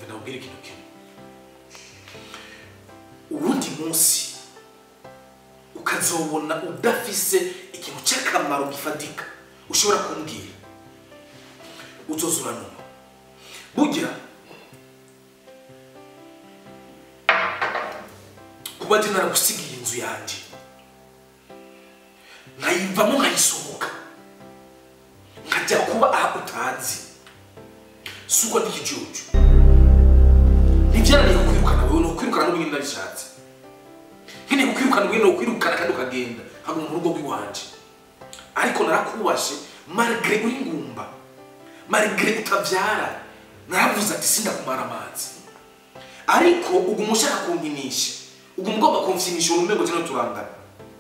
ndabwira ikintu kimwe uwundi munsi ukazobona udafise ikintu cy'akamaro gifatika ushobora kumbwira uzoza uranuma burya kuba ndi naragusigiye inzu yanjye nkayivamo nkayisohoka nkajya kuba aha utazi si uko ndi ikijuju ntibyananiye kukwirukana wowe ni ukwirukana n'ubundi nabishatse nkeneye kukwirukana ubundi ni ukwirukana kandi ukagenda nkaguma mu rugo rw'iwanje ariko narakubashe marigre uri ngumba marigre utabyara naravuze ati sindakumara amazi ariko uguma ushaka kunkinisha uguma ugomba kumvyinisha urume ngo tino turangana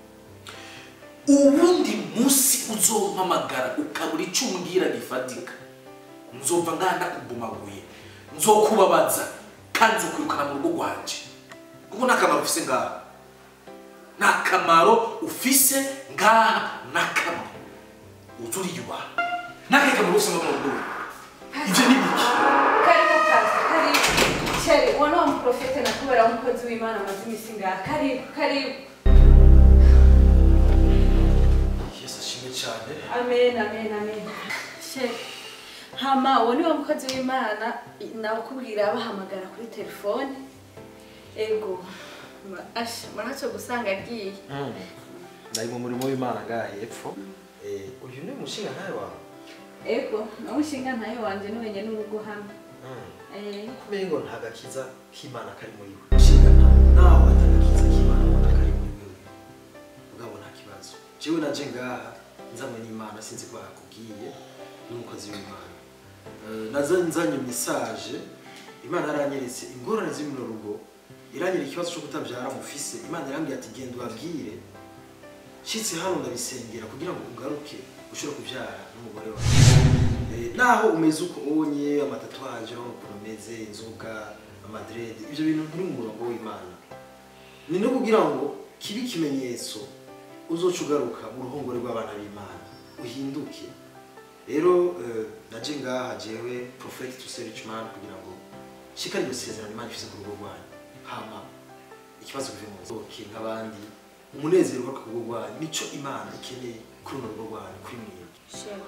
ubundi munsi uzompamagara ukabura ico umbwira gifatika nzova nganda kubumaguye nzokubabaza kandi nzokwirukana mu rugo rwanje kuko nta kamaro ufise ngaha nta kamaro ufise ngaha na kamwe uza uriyubaha nakahe kamaro ufise ngaha mu rugo ivyo ni biki karibu pastor karibu sheri uwo ni wa muprofete nakubera w'umukozi w'imana amaze imisi ngaha karibu karibu yesu ashimwe cyane amen amen amen sheri hama uwo ni wa mukozi w'imana nawukubwira bahamagara kuri telefone ego Ma- asha muraco gusanga agiye ndari mu murimo w'imana ngaha hepfo Eh, uyu ni umushinga ntawe wawe ego nawushinga ntayo wanje niwenye n'urugo hamwe Eh, kumenya ngo nta gakiza k'imana kari muri we umushinga ntawe nawe atagakiza k'imana ubona kari muri wewe ubwabo nta kibazo jewe naje ngaha nzanywe n'imana sinzi ko yakubwiye n'umukozi w'imana Eh, naza nzanye mesaje imana yaranyeretse ingorane ziri mu rugo iranyereka ikibazo cyo kutabyara mufise imana yarambwiye ati genda ubabwire nshitse hano ndabisengera kugira ngo ugaruke ushobore kubyara n'umugore wawe Eh, naho umeze uko ubonye amatatuwaje urabona ukuntu umeze inzoga amadrede ibyo bintu nturi mu murongo w'imana ni no kugira ngo kibe ikimenyetso uzoca ugaruka mu ruhongore rw'abana b'imana uhinduke rero eh, naje ngaha jewe prophet to search man kugira ngo shika iryo sezerano imana ifise ku rugo rwanyu hama ikibazo kive mu nzoke nk'abandi umunezero ugaruka ku rugo rwanyu nico imana ikeneye kuri runo rugo rwanyu kuri mwebwe sheri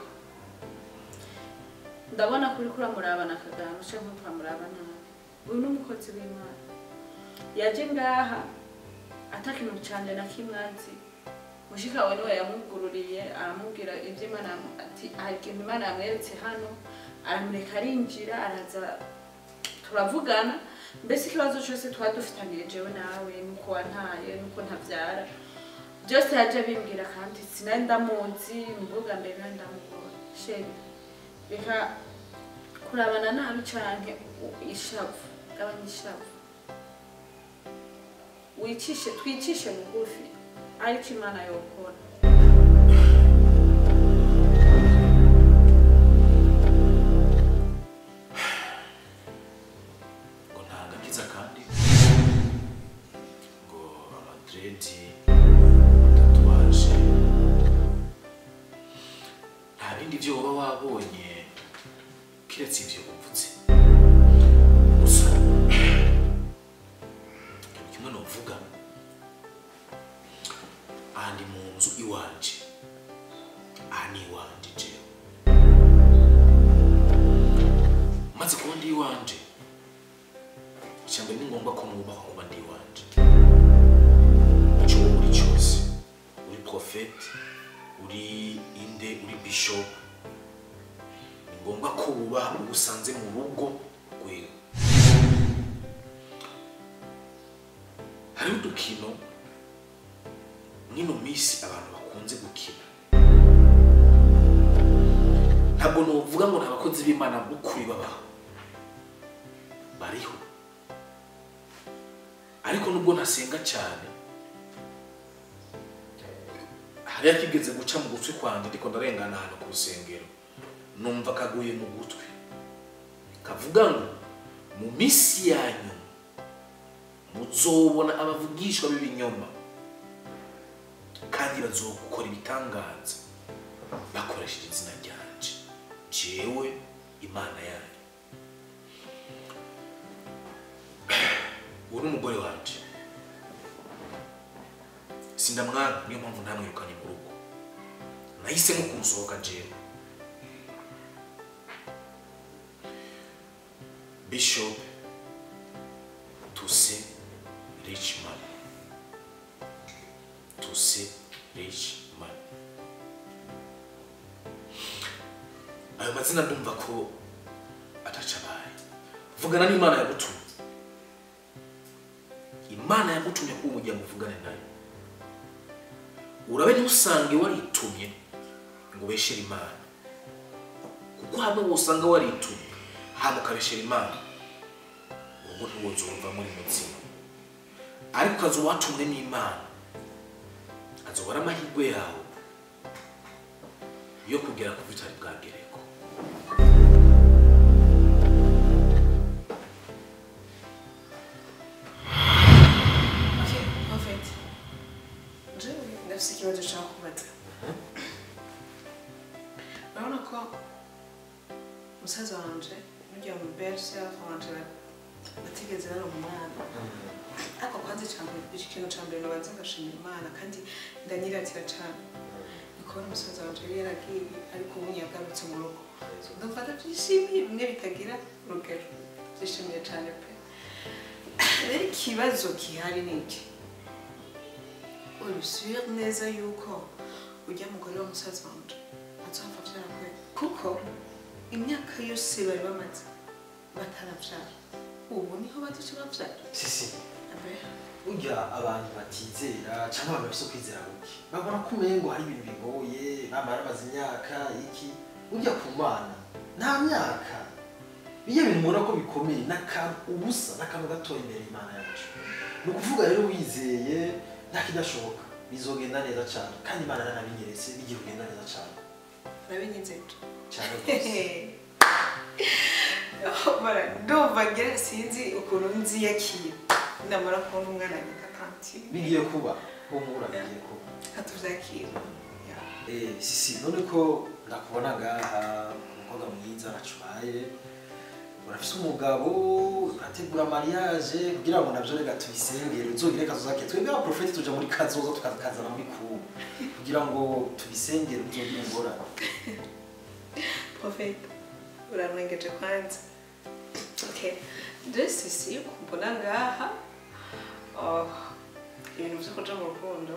ndabona kuri kuramurabana akagano canke kuramuraba nabi uyu ni umukozi w'imana yaje ngaha atakintu canje na kimwe azi mushika we niwe yamugururiye aramubwira ivyo imana yamu- ati hari ikintu imana yamweretse hano aramureka arinjira araza turavugana mbese ikibazo cyose twari dufitaniye jewe nawe nuko wantaye nuko ntavyara byose yaje abimbwira kandi sinari ndamuzi nubwo bwa mbere nari ndamubonye sheri reka kurabana nabi canke u- ishavu gabanya ishavu wicishe twicishe bugufi ariko imana yokora ngo nta gakiza kandi ngo amadredi amatatuwaje nta bindi byo uba wabonye kiretse ibyo uvutse gusa ikintu kimwe novuga aha ndi mu nzu iwanje aha ni iwanje jewe maze kuba ndi iwanje ishyamba ni ngombwa ko mwubaka kuba ndi iwanje icyo wowe uri cyose uri profete uri inde uri bishop ni ngombwa ko wubaha uwo usanze mu rugo rwewe hariho udukino mwino minsi abantu bakunze gukina ntabwo nuvuga ngo ni abakozi b'imana b'ukuri babaho bariho ariko nubwo ntasenga cyane hari akigeze guca mu gutwi kwanjye ndiko ndarengana ahantu ku rusengero numva kaguye mu gutwi kavuga ngo mu minsi yanyu muzobona abavugishwa b'ibinyoma kandi bazokora ibitangaza bakoresheje izina ryanje jewe imana yanyu uwo ni umugore wanje sindamwanga niyo mpamvu ntamwirukanye mu rugo nahisemo kumusohoka jewe bishop tuse rich man tuse rich man ayo mazina ndumva ko ataca abaye vugana n'imana yagutumye imana yagutumye kuba umujya muvugane nayo urabe ntusange waritumye ngo ubeshere imana kuko hamwe wosanga waritumye hama ukabeshera imana ubwo ntiwozumva muri mutsima ariko ukaza watumwe n'imana azobara amahirwe yawe yo kugera ku bitari bwagereko Okay, perfect. Jewe ndafise ikibazo ushaka kubaza. Urabona ko musaza wanje n'urya mu berse wanje batigeze baronka umwana ariko kwanza icambere ikintu ca mbere nobanza ngashimira imana kandi ndanyiratira cane nikubona umusaza wanje yari yaragiye ariko ubu yagarutse mu rugo ndumva ndavyishimiye bimwe bitagira urugero vyishimiye cane pe rero ikibazo gihari ni iki urusubire neza yuko ujya mugore wa musaza wanje azohava avyara kwe kuko imyaka yose bari bamaze bataravyara ubu niho bazoca bavyara sisi abe burya abantu batizera cyangwa abantu bafite kwizera guke babona ko umengo hari ibintu bigoye bamara bamaze imyaka iki burya ku bana nta myaka iyo bintu ubona ko bikomeye n'akantu ubusa n'akantu gatoya imbere y'imana yacu ni ukuvuga rero wizeye nta kidashoboka bizogenda neza cyane kandi imana yaranabinyeretse bigiye kugenda neza cyane urabinyize cyane rwose mara ndumva ngira sinzi ukuntu nziyakira namara kubona umwana nyina tanti bigiye kuba humura bigiye kuba katuvyakira Eh, sisi none ko ndakubona ngaha umukobwa mwiza aracubaye urafise umugabo urategura mariage kugira ngo navyo rega tubisengere uzogire kazoza ke twebwe abaprofeti tuja muri kazoza tukazana muri kubu kugira ngo tubisengere uzogire ingorane Prophet, uranwengeje kwanza. Okay. Je sisi kumbona ngaha oh, ibintu vyo kuja mu rukundo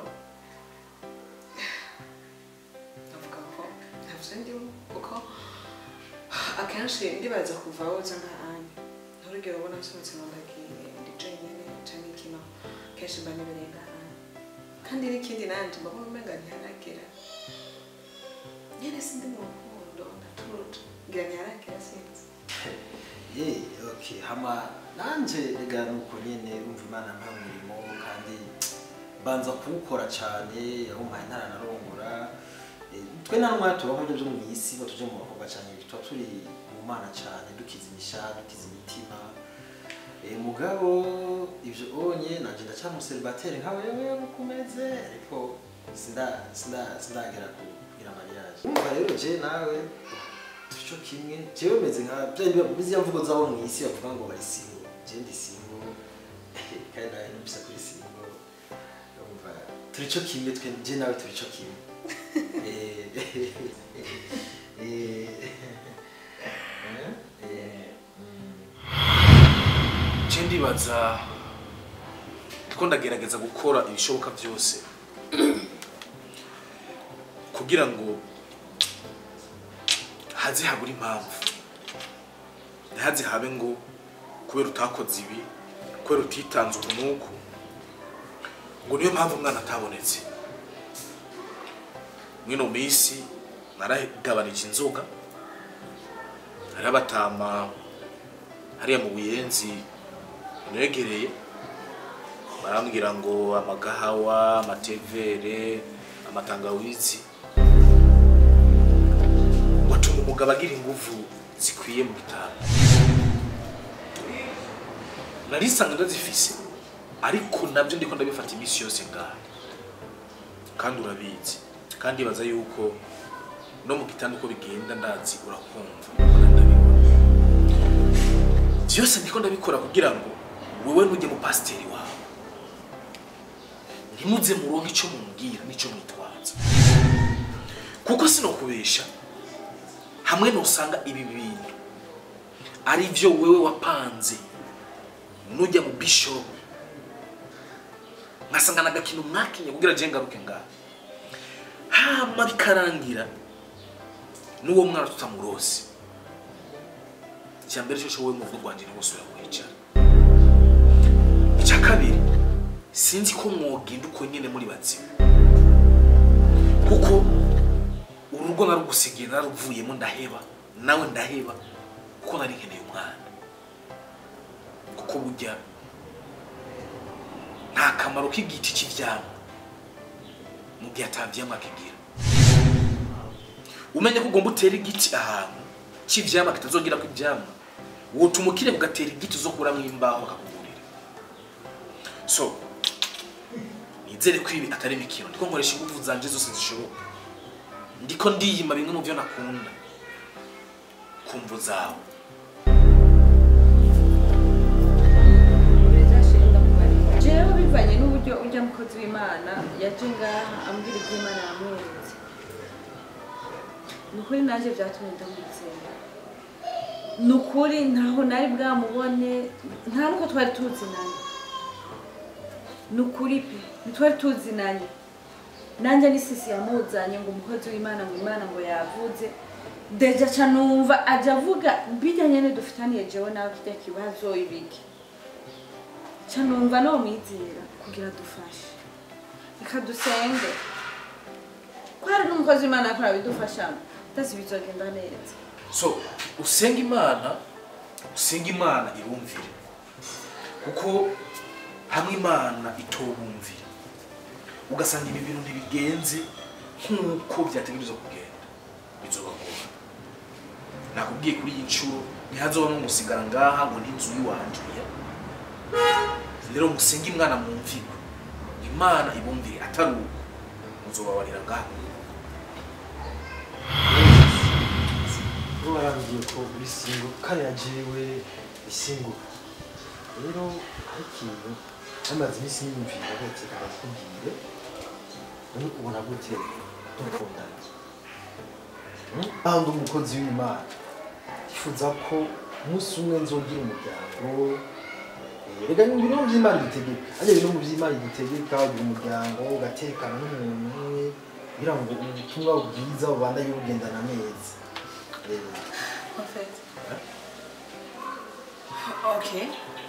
ndavuga ko ntavyo ndimo kuko akenshi ndibaza kuva aho uza nkahanye nturugero ubona nsohotse ngo ndagiye ndi jenyine canke kino kenshi mba nibereye ngahanye kandi n'ikindi nanje mbabona umenga ntiharagera nyene sindi mu rukundo ndatuje ngira ntiharagera sinzi Eh, okay hama nanje rega nuko nyene umva imana mpa umurimo kandi banza kuwukora cane yahumpaye ntaranarongora Eh, twe nta n'umwanya tubaho ibyo byo mu isi ngo tuje mu bakobwa cyane tuba turi mu mana cyane dukiza imisha dukiza imitima Eh, mugabo ivyo onye nanje ndacyamuseribateri nka wewe uko umeze ariko sinda sinda sindagera ku kugira mariage umva rero je nawe turico kimwe jewe meze nka bya mvugo zabo mu isi bavuga ngo bari singo je ndi singo kandi nawe nubisa kuri singo umva turico kimwe twe je nawe turico kimwe Eh, eh, eh, mm. nce ndibaza ko ndagerageza gukora ibishoboka byose kugira ngo haze habura impamvu ntihaze habe ngo kubera utakoze ibi kubera utitanze uku n'uku ngo niyo mpamvu umwana atabonetse mwino minsi naragabanije inzoga hariho abatama hariya mu buyenzi negereye barambwira ngo amagahawa amatevere amatangawizi watuma umugabo agira inguvu zikwiye mu bitaro narisanga ndazifise ariko nabyo ndiko ndabifata iminsi yose ngaha kandi urabizi kandi ibaza yuko no mu gitanda uko bigenda ndazi urakumva kandi ndabibona byose ndiko ndabikora kugira ngo wewe nujye mu pasiteri wawe ntimuze muronke icyo mumubwira n'icyo mwitwaza kuko sinokubesha hamwe nusanga ibi bintu ari byo wewe wapanze nujya mu bishop nkasanga nagakino mwakinye kugira je ngaruke ngaha hama bikarangira n'uwo mwana tutamurose icya mbere cyo wowe mu rugo rwanjye ntibusubira kwicara icya kabiri sinzi ko mwogenda uko nyine muri bazimu kuko urugo narugusigiye naruvuyemo ndaheba nawe ndaheba kuko nari nkeneye umwana kuko burya nta kamaro k'igiti cy'ibyamwa mu gihe atabyamwa kigira umenye ko ugomba utera igiti ahantu cy'ibyamwa kitazongera ko ibyamwa wotuma ukire ugatera igiti zo kuramo imbaho bakakugurira so nizere ko ibi atari imikino ndiko nkoresha ingufu zanje zose zishoboka ndiko ndiyima bimwe mu byo nakunda ku mvu zawe jewe bivanye n'uburyo urya mukozi w'imana yaje ngaha ambwira ibyo imana yamweretse ni ukuri naje byatumye ndamwizera ni ukuri ntaho nari bwamubone nta nuko twari tuzinanye ni ukuri pe ntitwari tuzinanye nanjye ni sisi yamuzanye ngo umukozi w'imana ngo imana ngo yavuze deja ca numva aja avuga bijya nyene dufitaniye jewe nawe kirya kibazo ibiki ca numva no mwizera kugira dufashe reka dusenge ko hari n'umukozi w'imana yakora bidufashamo ndasi bizogenda neza so usenga imana usenga imana irumvire kuko hamwe imana itobumvira ugasanga ibi bintu ntibigenze nk'uko byategerezwa kugenda bizobagora nakubwiye kuri iyi nshuro ntihazoba n'umusigara ngaha ngo n'inzu y'iwanje oya. rero musenge imana mwumvirwe imana ibumvire atari uko muzobabarira ngaha bo barambwiye ko uri singo kandi na jewe isingo rero hari ikintu namaze iminsi niyumvira rwose kandi akubwire ni ubona gute dukundana kandi umukozi w'imana yifuza ko umunsi umwe nzogira umuryango Eh, rega ni ibintu by'imana dutegeka ariko ibintu by'imana dutegeka ugira umuryango ugatekana n'umuntu umwe kugira ngo ubutumwa bwiza bubandanye bugendana neza Eh, Perfect. Okay.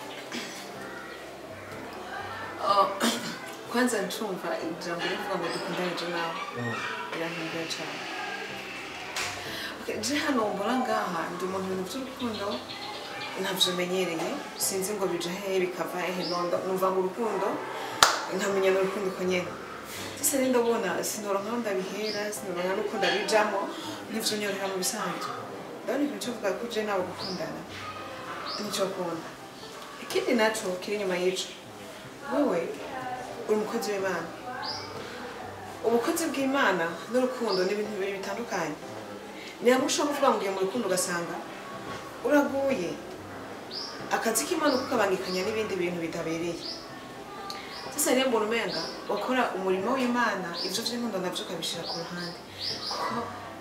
Oh, kwanza ncumva ijambo rivuga ngo dukundane je nawe mm. birantunguye cyane Okay, je hano mbona ngaha ndi umuntu ibintu by'urukundo ntabyo menyereye sinzi ngo bija hehe bikava hehe nondo numva ngo urukundo nkamenya n'urukundo uko nyene sasa rero ndabona sinoronka aho ndabihera sinoronka n'uko ndabijamo ntivyonyorera mu bisanzwe ndabona ikintu cyo kuvuga ko je nawe gukundana nicyo akunda ikindi naco kiri inyuma y'ico wewe uri umukozi w'imana ubukozi bw'imana n'urukundo ni ibintu bibiri bitandukanye ni hamwe ushobora kuvuga ngo ugiye mu rukundo ugasanga uraguye akazi k'imana ukabangikanya n'ibindi bintu bitabereye sasa rero mbona umenga wakora umurimo w'imana ibyo by'inkundo nabyo ukabishyira ku ruhande kuko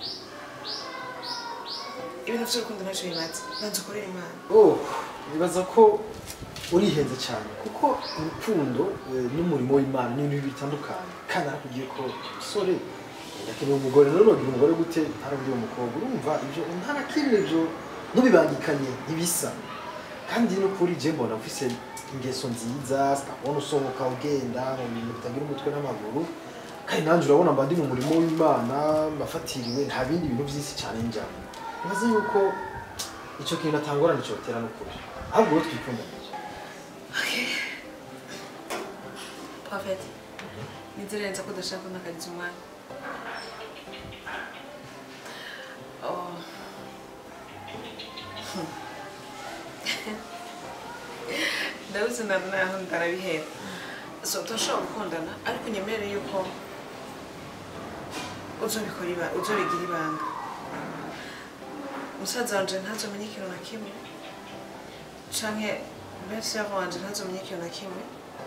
ibintu by'urukundo ntacyo bimaze banza ukorere imana oh nibaza ko urihenze cyane kuko urukundo eh, n'umurimo w'imana ni ibintu bitandukanye kandi arakubwiye ko umusore yakeneye umugore none ugira umugore gute ntarabwiye umukobwa urumva ibyo nta na kimwe ibyo ntubibangikanye ntibisa kandi no kuri je mbona ufise ingeso nziza sitabona usohoka ugenda mu bintu bitagira umutwe n'amaguru kandi nanjye urabona mba ndi mu murimo w'imana mbafatiriwe nta bindi bintu by'isi cyane njyamo nibaza yuko icyo kintu atangorane cyotera n'ukuri ahubwo wowe twikundanije Prophet, nizere neza ko udashaka kuntakariza umwanya Oh. ndabuze na naho ndarabihera so turashobora gukundana ariko unyemerere yuko uzobikora iba uzobigira ibanga musaza wanje ntazomenya ikintu na kimwe canke mbese yava wanje ntazomenya ikintu na kimwe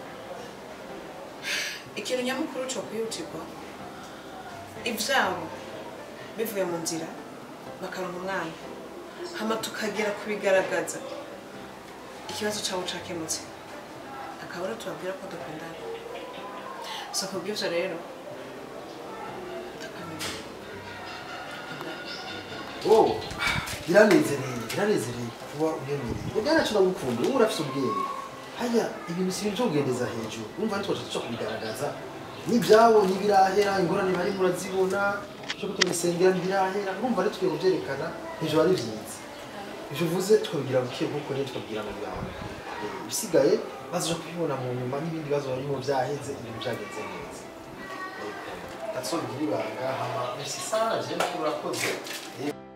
ikintu nyamukuru cyo kwihutirwa ivyabo bivuye mu nzira bakaronka umwana hama tukagera kubigaragaza ikibazo cyabo cakemutse akaba ari tubabwira ko dukundana so kubw'ivyo rero tukamenya dukundana oh biranezereye biranezereye kuba unemeye ubwana cyo ndagukunda ubu urafise ubwenge haya ibintu si ibintu byo kugendeza hejuru urumva ari twaje cyo kubigaragaza n'ibyabo ntibirahera ingorane bari murazibona cyo kutumisengera ntibirahera urumva ari twe kubyerekana hejuru ari byiza ivyo uvuze tukabigira buke kuko rero tukabwira mu byawe ibisigaye bazaje kubibona mu nyuma n'ibindi bibazo barimo byaheze ibintu byagenze neza That's all biri banga hama merci sana je urakoze